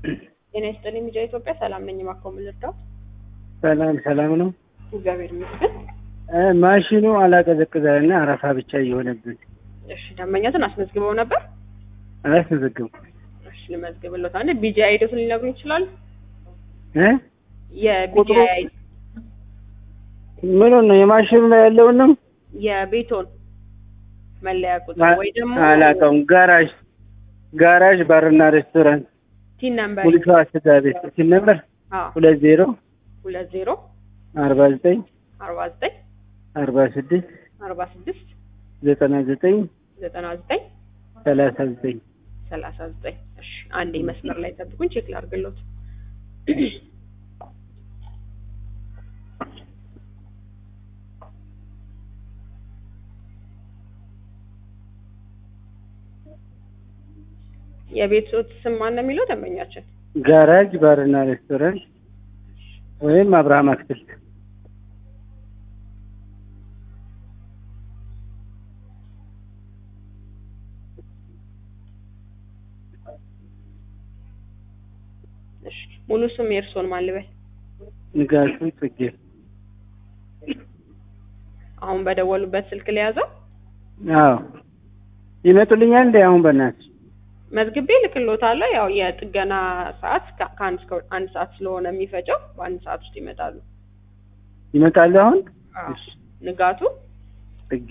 ጤና ይስጥልኝ ሚዲያ ኢትዮጵያ ሰላም ነኝ። እባክዎ ምን ልርዳዎት? ሰላም ሰላም ነው። እግዚአብሔር ይመስገን። እ ማሽኑ አላቀዘቅዛልና አረፋ ብቻ እየሆነብን እሺ ደንበኛትን አስመዝግበው ነበር? አላስመዘገብኩም እሺ ልመዝግብልዎት። አንዴ ቢጂ አይዲዎትን ሊነግሩኝ ይችላሉ? እ የቢጂ ቁጥሩ- አይዲ ምኑን ነው የማሽኑ ላይ ያለውን ነው? የቤቶን መለያ ቁጥር አ- ወይ ደግሞ አላውቀውም። ጋራዥ ጋራዥ ባርና ሬስቶራንት ቲን ነምበር ሙልቷ ስጋ ቤት ሲል ነበር አዎ ሁለት ዜሮ ሁለት ዜሮ አርባ ዘጠኝ አርባ ዘጠኝ አርባ ስድስት አርባ ስድስት ዘጠና ዘጠኝ ዘጠና ዘጠኝ ሰላሳ ዘጠኝ ሰላሳ ዘጠኝ እሺ አንዴ መስመር ላይ ጠብቁኝ ቼክ ላድርግልዎት የቤቶት ስም ማን ነው የሚለው ደንበኛችን ጋራጅ ባርና ሬስቶራንት ወይም አብርሃም አትክልት እሺ ሙሉ ስም የእርስዎን ማን ልበል ንጋቱ ጽጌ አሁን በደወሉበት ስልክ ለያዘው አዎ ይመጡልኛል እንደ አሁን በእናትህ መዝግቤ ልክልዎታለሁ ያው የጥገና ሰዓት ከ- ከአንድ እስከ አንድ ሰዓት ስለሆነ የሚፈጀው በአንድ ሰዓት ውስጥ ይመጣሉ ይመጣሉ አሁን አዎ። እሺ ንጋቱ ጽጌ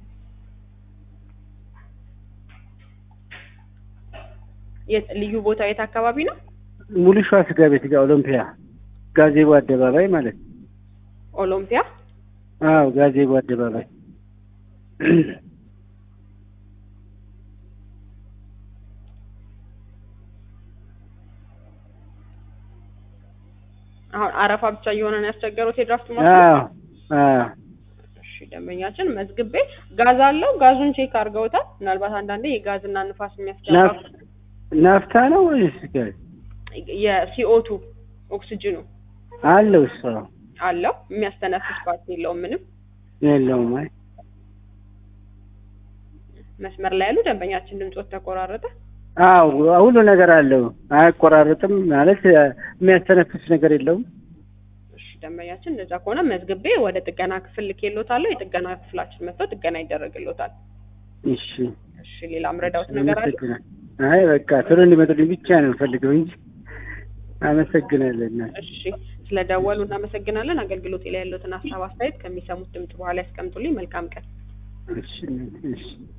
የት ልዩ ቦታ የት አካባቢ ነው ሙሉ ሸዋ ስጋ ቤት ጋር ኦሎምፒያ ጋዜቦ አደባባይ ማለት ነው። ኦሎምፒያ አዎ ጋዜቦ አደባባይ አሁን አረፋ ብቻ እየሆነ ነው ያስቸገሩት የድራፍት ማሽን አዎ አዎ እሺ ደንበኛችን መዝግቤ ጋዝ አለው ጋዙን ቼክ አድርገውታል ምናልባት አንዳንዴ የጋዝና ንፋስ የሚያስገባ ናፍ- ናፍታ ነው ወይስ ጋዝ የሲኦቱ ኦክስጅኑ አለው? እሷ አለው የሚያስተነፍስ ፓርት የለውም ምንም የለውም። አይ መስመር ላይ ያሉ ደንበኛችን ድምጾት ተቆራረጠ አዎ ሁሉ ነገር አለው። አያቆራርጥም ማለት የሚያስተነፍስ ነገር የለውም። እሺ ደንበኛችን እንደዛ ከሆነ መዝግቤ ወደ ጥገና ክፍል ልኬልዎታለሁ የጥገና ክፍላችን መጥተው ጥገና ይደረግልዎታል እሺ እሺ ሌላ ምረዳውት ነገር አለ አመሰግናለሁ። አይ በቃ ቶሎ እንዲመጡልኝ ብቻ ነው የምፈልገው እንጂ አመሰግናለሁ። እናቴ እሺ ስለደወሉ እናመሰግናለን አገልግሎት ላይ ያለዎትን ሀሳብ አስተያየት ከሚሰሙት ድምጽ በኋላ ያስቀምጡልኝ መልካም ቀን እሺ እሺ